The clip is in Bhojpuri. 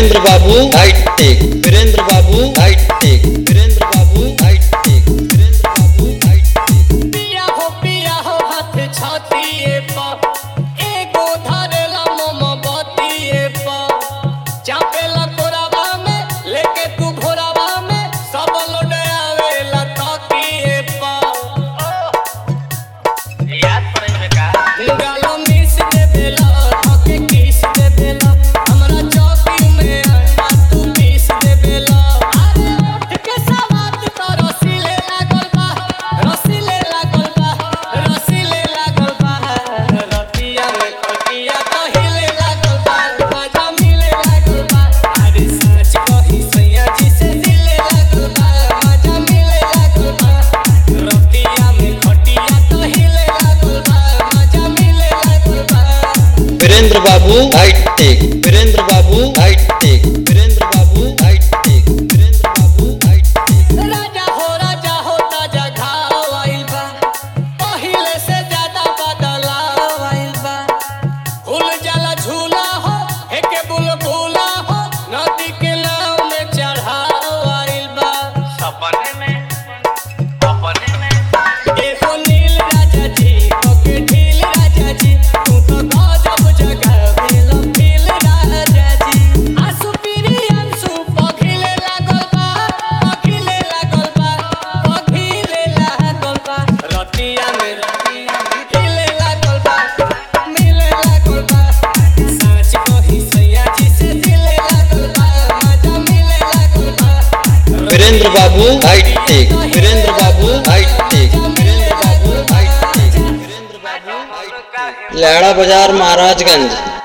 वीरेंद्र बाबू हाईटेक वीरेंद्र बाबू हाईटेक वीरेंद्र बाबू हाईटेक वीरेंद्र बाबू हाईटेक पिया हो पिया हो हाथ छातिए पर एगो धरेला मोमबत्तीए पर चापेला कोरावा में लेके तू घोरावा में सब लोड आवेला तकिए पर याद पड़े में का गालो मिस दे बेला थके किस दे बेला हमरा चौकी में आटा तू पीस दे बेला अरे उठ के सवात तो रसीले लागल बा रसीले लागल बा रसीले लागल बा रतिया में कटिया तो हिले लागल बा मजा मिले लागल बा अरे सच कही सैया जी से दिले लागल बा मजा मिले लागल बा रतिया में खटिया तो हिले लागल बा मजा मिले लागल बा वीरेंद्र बाबू हाईटेक वीरेंद्र बाबू हाईटेक वीरेंद्र बाबू हाईटेक वीरेंद्र बाबू हाईटेक राजा हो राजा हो ताजा घाव आइल बा पहिले से ज्यादा बदलाव आइल बा फूल जाला झूला हो एके बुलबुला हो नदी के नाव में चढ़ाव आइल बा सपने में सपने में एगो नील राजा जी ओके ढील राजा जी तू तो गजब जगह भेल फील राजा जी आंसू पीरी आंसू पखिले लागल बा पखिले लागल बा पखिले लागल बा रतिया में रतिया में हिले लागल बा मिले लागल बा सच कही सैया जी से दिले लागल बा मजा मिले लागल बा वीरेंद्र बाबू हाईटेक वीरेंद्र बाबू हाईटेक वीरेंद्र बाबू हाईटेक वीरेंद्र बाबू हाईटेक लहड़ा बाजार महाराजगंज